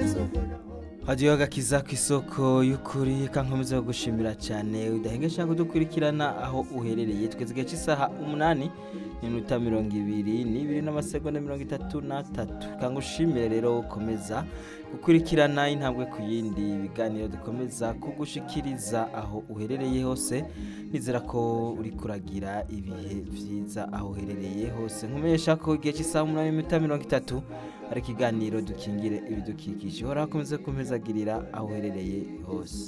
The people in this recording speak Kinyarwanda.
isoko hagiyeho agakiza ku isoko y'ukuri kankomeza gushimira cyane udahengesha kudukurikirana aho uherereye tweze igihe cy'isaha umunani n'iminota mirongo ibiri n'ibiri n'amasegonda mirongo itatu n'atatu kangushimire rero ukomeza gukurikirana intambwe ku yindi ibiganiro dukomeza kugushikiriza aho uherereye hose nizera ko uri kuragira ibihe byiza aho uherereye hose nkumenyesha ko igihe cy'isaha umunani n'iminota mirongo itatu hari ikiganiro dukingire ibidukikije uhoraho akomeze kumezagirira aho uherereye hose